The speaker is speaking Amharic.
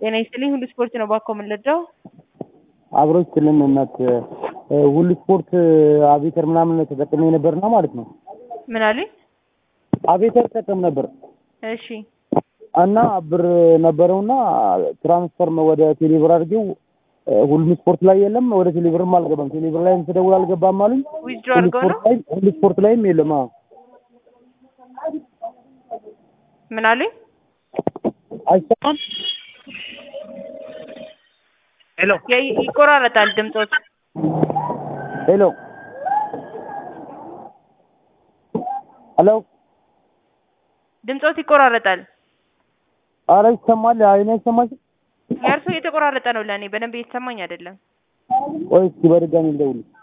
ጤና ይስጥልኝ ሁሉ ስፖርት ነው ባኮ የምንለዳው አብሮች ስልም እናት ሁሉ ስፖርት አቤተር ምናምን ተጠቅሜ ነበርና ማለት ነው። ምን አሉኝ? አቤተር ተጠቀም ነበር እሺ እና ብር ነበረውና ትራንስፈር ወደ ቴሌብር አድርጌው ሁሉ ስፖርት ላይ የለም፣ ወደ ቴሌብርም አልገባም። ቴሌብር ላይም ስደውል አልገባም አሉኝ። ዊዝድሮ ሁሉ አድርገው ነው ስፖርት ላይ ሁሉ ስፖርት ላይም የለም። አዎ ምን አሉኝ? አይሰማም። ሄሎ የ- ይቆራረጣል ድምፆት። ሄሎ ሄሎ ድምፆት ይቆራረጣል። ኧረ ይሰማል። አይኔ አይሰማሽም? የእርሶ እየተቆራረጠ ነው ለእኔ በደንብ እየተሰማኝ አይደለም። ቆይ እስኪ በድጋሚ ልደውልልሽ።